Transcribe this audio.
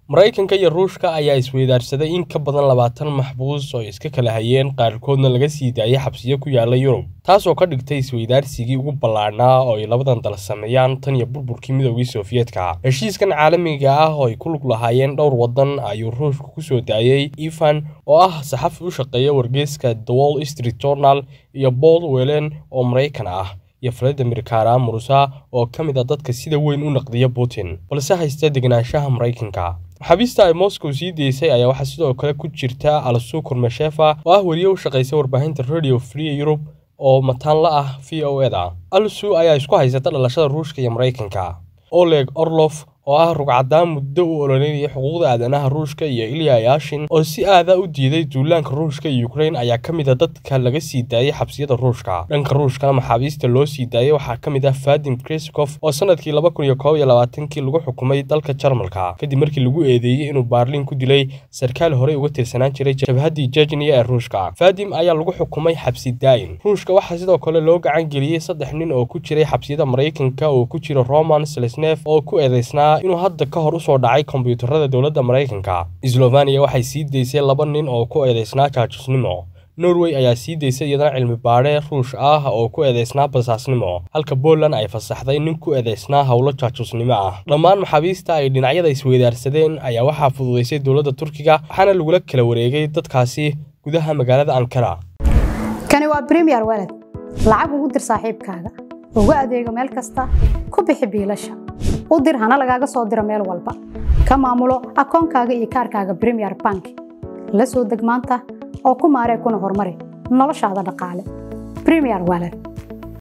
maraykanka iyo ruushka ayaa isweydaarsaday in ka badan labaatan maxbuus oo iska kala hayeen qaarkoodna laga sii daayay xabsiyo ku yaala yurub taasoo ka dhigtay isweydaarsigii ugu ballaadhnaa oo ay labadan dal sameeyaan tan iyo burburkii midoogii sofiyeetka heshiiskan caalamiga ah oo ay ku lug lahaayeen dhowr waddan ayuu ruushka ku soo daayey ivan oo ah saxafi u shaqeeya wargeyska the wall street journal iyo paul welen oo maraykan ah iyo valadimir karamurusa oo ka mid a dadka sida weyn u naqdiya putin balse haysta degenaanshaha maraykanka maxaabiista ay moscow sii deysay ayaa waxaa sidoo kale ku jirta alsu kurmashefa oo ah weriye u shaqaysa warbaahinta radio free europe oo mataan la ah v o eda alsu ayaa isku haysata dhalashada ruushka iyo maraykanka oleg orlof oo ah rugcadaan muddo u ololeynaya xuquuqda aadanaha ruushka iyo ilya yashin oo si aada u diiday duulaanka ruushka iyo ukrain ayaa ka mid a dadka laga sii daayay xabsiyada ruushka dhanka ruushkana maxaabiista loo sii daayay waxaa ka mid ah vadim kriskof oo sanadkii laba kun iyo koob iyo labaatankii lagu xukumay dalka jarmalka kadib markii lagu eedeeyey inuu baarliin ku dilay sarkaal horey uga tirsanaan jiray jabhaddii jejniya ee ruushka vadim ayaa lagu xukumay xabsi daa'in ruushka waxaa sidoo kale loo gacan geliyey saddex nin oo ku jiray xabsiyada maraykanka oo ku jira roman selesnef oo ku eedeysnaa inuu hadda ka hor usoo dhacay kombiyuutarada dowladda maraykanka slovaniya waxay sii daysay laba nin oo ku eedeysnaa jaajusnimo norway ayaa sii daysay iyadana cilmi baadhe ruush ah oo ku eedeysnaa basaasnimo halka poland ay fasaxday nin ku eedeysnaa howlo jaajusnimo ah dhammaan maxaabiista ay dhinacyada isweydaarsadeen ayaa waxaa fududaysay dowladda turkiga waxaana lagula kala wareegay dadkaasi gudaha magaalada ankara kani waa bremiyer weled lacag ugu dir saaxiibkaaga ugu adeego meel kasta ku bixi biilasha u dir hana lagaaga soo diro meel walba ka maamulo akoonkaaga iyo kaarkaaga bremiyer bank la soo deg maanta oo ku maaree kuna horumari noloshaada dhaqaale bremiyer weled